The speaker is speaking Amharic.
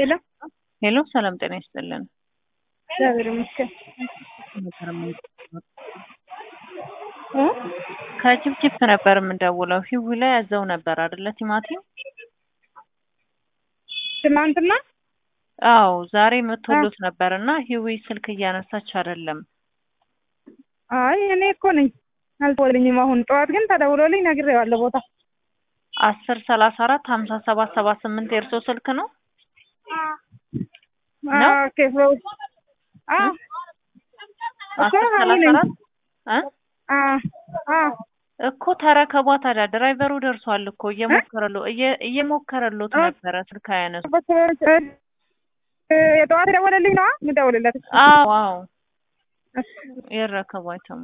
ሄሎ ሄሎ ሰላም ጤና ይስጥልን። እግዚአብሔር ይመስገን። እ? ከጅብጅብ ነበር የምንደውለው። ሂዊ ላይ ያዘው ነበር አይደለ? ቲማቲም ትናንትና አዎ፣ ዛሬ መቶሎት ነበር እና ሂዊ ስልክ እያነሳች አይደለም። አይ እኔ እኮ ነኝ አልተወልኝም። አሁን ጠዋት ግን ተደውሎልኝ ነግሬዋለሁ ቦታ አስር ሰላሳ አራት ሀምሳ ሰባት ሰባ ስምንት የእርሶ ስልክ ነው? ነው? ኦኬ ሰው አ እኮ አስር ሀኒ ሰላሳ ነኝ። አራት እ አ አ እኮ ተረከቧ ታዲያ። ድራይቨሩ ደርሷል እኮ እየሞከረሎ እየ- እየሞከረሎት እ? ነበረ ስልክ አያነሱ። የጠዋት የደወለልኝ ነዋ የምደውልለት አዎ አዎ ይረከቧቸው